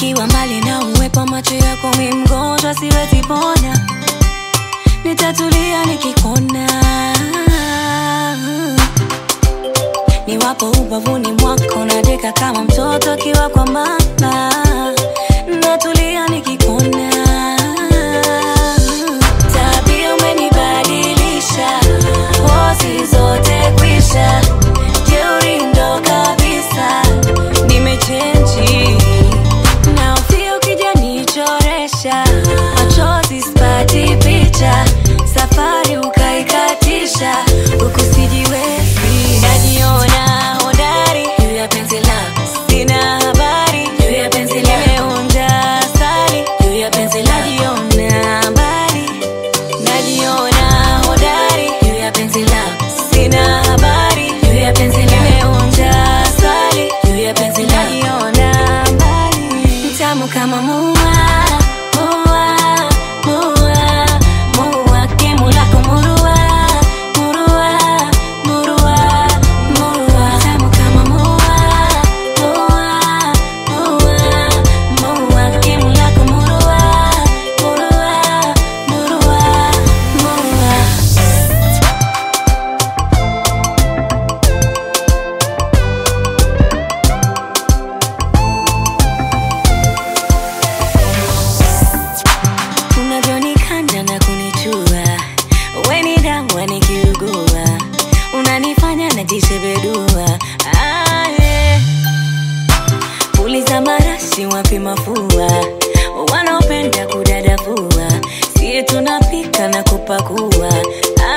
Ukiwa mbali na uwepo macho yako, mi mgonjwa siwezi pona, nitatulia nikikuona. Niwapo ubavuni mwako, nadeka kama mtoto akiwa kwa mama, natulia nikikuona. Tabia umenibadilisha, pozi zote kwisha, jeuri ndo kabisa, nimechenji na ufia ukija nichoresha, machozi sipati picha, safari ukaikatisha, huku sijiwezi, najiona hodari juu ya penzi lako, sina habari juu ya penzi lako, nimeonja asali juu ya penzi lako, najiona mbali najiona hodari juu ya penzi lako, sina habari juu ya penzi lako, nimeonja asali juu ya penzi lako, najiona mbali, mtamu kama mua mua mua mua, kemu lako murua murua murua murua, mtamu kama mua mua mua mua, kemu lako murua murua murua murua. unavyonikanda na kunichua, weni dawa nikiugua, unanifanya najishebedua. Ah, yeah. Puliza marashi wapi mafua, wanaopenda kudadavua, siye tunapika na kupakua.